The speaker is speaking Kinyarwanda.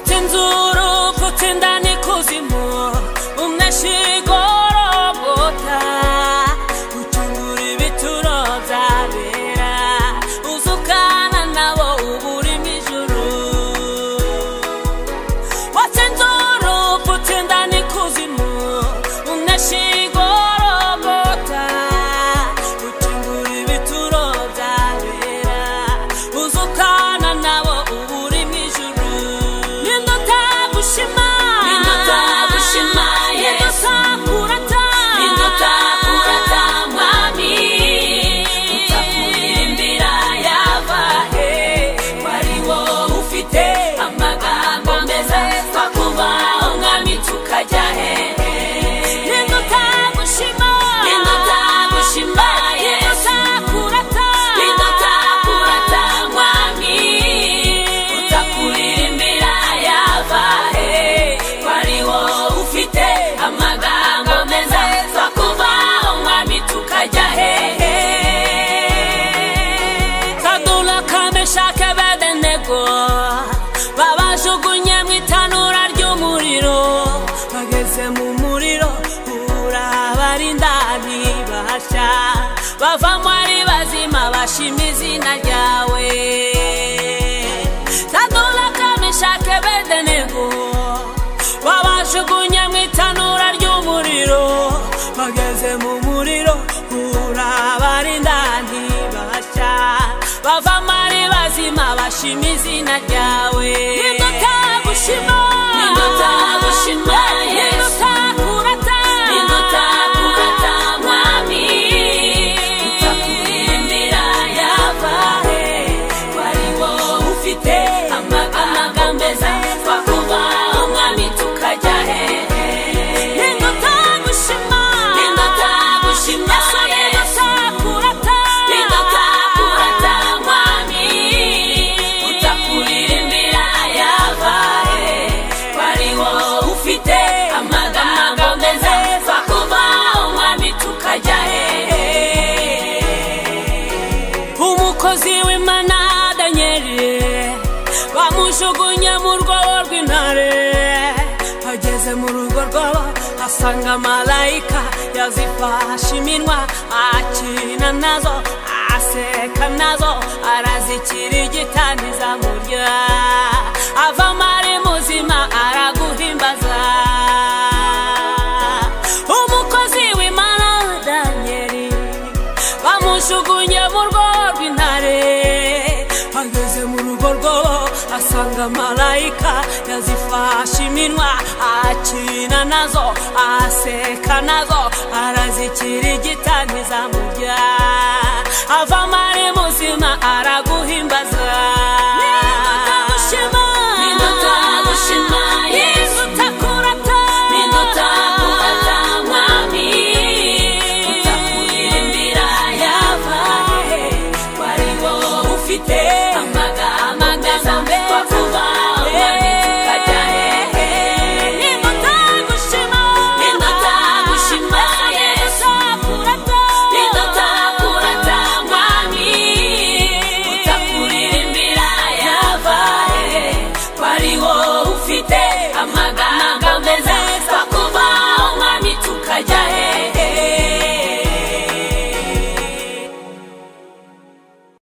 nzuru potendana ikuzimu umwe ashigorobota utungura ibituro byabera uzukana nabo uba urimo ijuru watenzuru potendana ikuzimu umwe ashigorobota utungura ibituro byabera uzukana nabo uba urimo ijuru nindotagushima nindotagushima nindotakurata nindotakurata mwami utakuririmbira yava he wari wowe ufite amagambo meza twakuba umwami tukajya he nindotagushima nindotagushima nindotakurata nindotakurata mwami utakuririmbira yava he wari wowe ufite amagambo meza twakuba umwami tukajya hehe kadula kameshake bedenego babajugunye mu itanura ry'umuriro bageze mu muriro urabarindani basha bavamo ari bazima bashima izina ryawe kadula kameshake bedenego babajugunye mu itanura ry'umuriro bageze mu muriro urabarindani basha bavamo ari bazima bashima izina ryawe nindotagushima nindotagushima nindotakurata nindotakurata mwami utakurembera yava he wari wowe ufite amagambo meza twakuba umwami tukajya hehe nindotagushima nindotagushima nindotakurata nindotakurata mwami utakuririmbira yava he wari wowe ufite amagambo meza twakuba umwami tukajya hehe umukozi w'imana danyeri bamujugunye mu rwobo rw'intare ageze mu rugo rwobo asanga malayika yazifashe iminwa akina nazo aseka nazo arazikira igitani zamurya avamo ari muzima araguhimbaza umukozi w'imana danyeri bamushugunye mu rugo rw'intare ageze mu rugo rwobo asanga malayika yazifashe iminwa akina nazo aseka nazo arazikira igitani zamurya ava